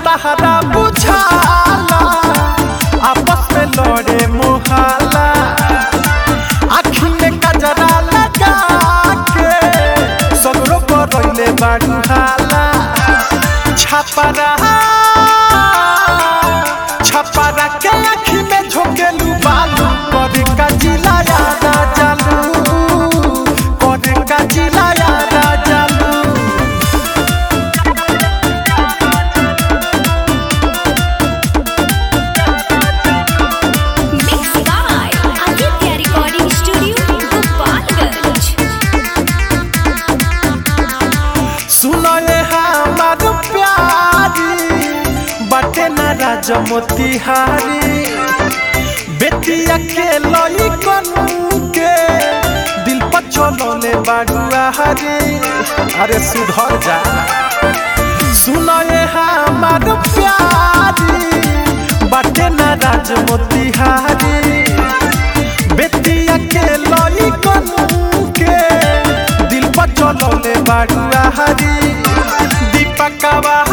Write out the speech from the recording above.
तहरा बुझाला आपस में लड़े मुहाला आँखी में कजरा लगा के सगरो करैले बारू हाला छपरा छपरा के आँखी में झोंकेलू बालू करे का जिला यादा चालू करे का जिला यादा चालू Mixed by Aditya Recording Studio, Gopalganj. सुनो ये हमार प्यारी बटे न राजमोतिहारी बेटिया के लई कनु के दिल पर चलोले बाडुआ हरी अरे सुधर जा सुनो ये हमार प्यारी बटे न राजमोतिहारी बेटिया के लई कनु के दिल पर चलोले बाडुआ हरी दीपकवा